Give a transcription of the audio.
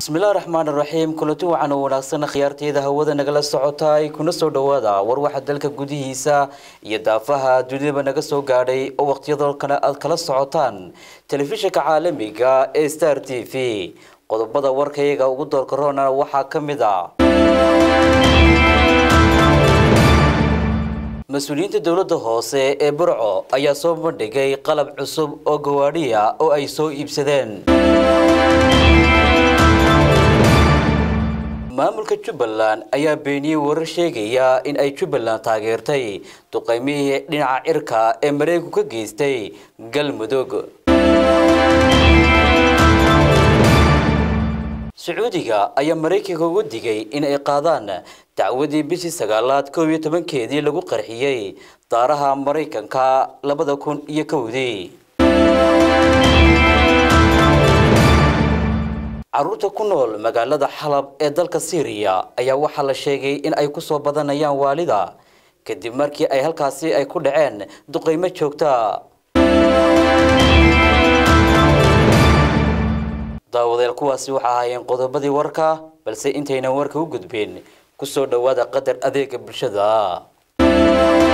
bismillahi raxmaan raxiim kulanti wacan oo wanaagsan khiyaarteeda hawada nagala socotaay kuna soo dhawaada war waxa dalka gudihiisa iyo daafaha dunidaba naga soo gaadhay oo waqtiyadoo kale aad kala socotaan telefishinka caalamiga ee star t v qodobada warkayaga ugu doorkaroona waxaa ka mid a mas-uuliyiinta dowladda hoose ee burco ayaa soo bandhigay qalab cusub oo gawaadhiya oo ay soo iibsadeen maamulka jubbaland ayaa beeniyey warar sheegaya in ay jubbaland taageertay duqeymihii dhinaca cirka ee mareykanku ka geystay galmudug sacuudiga ayaa maraykanka uga digay in ay qaadaan dacwadii bishii sagaalaad koob iyo tobankeedii lagu qarxiyey daaraha maraykanka labada kun iyo kowdii caruurta ku nool magaalada xalab ee dalka syriya ayaa waxaa la sheegay in ay kusoo badanayaan waalida kadib markii ay halkaasi ay ku dhaceen duqeymo joogta daawadeel kuwaasi waxa ahaayeen qodobadii warka balse intaynan warka u gudbeen kusoo dhowaada qadar adeega bulshada